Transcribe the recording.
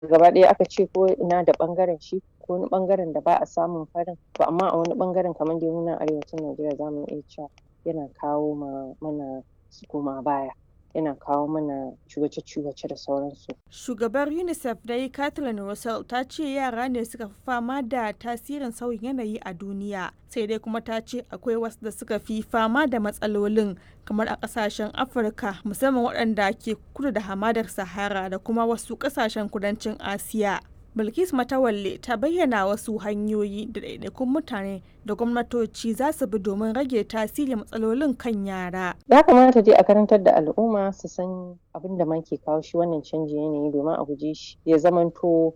gaba ɗaya aka ce ko ina da ɓangaren shi ko wani ɓangaren da ba a samun farin to amma a wani ɓangaren kamar dai mu nan arewacin Najeriya za mu iya cewa yana kawo ma mana koma baya yana kawo mana ciwace-ciwace da sauransu. Shugabar UNICEF dai Kathleen Russell ta ce yara ne suka fi fama da tasirin sauyin yanayi a duniya sai dai kuma ta ce akwai wasu da suka fi fama da matsalolin kamar a kasashen Afirka musamman waɗanda ke kudu da hamadar Sahara da kuma wasu kasashen kudancin Asiya. Bilkis Matawalle ta bayyana wasu hanyoyi da ɗaiɗaikun mutane da gwamnatoci za su bi domin rage tasirin matsalolin kan yara. Ya kamata dai a karantar da al'umma su san abin da ma ke kawo shi wannan canjin yanayi domin a guje shi ya zamanto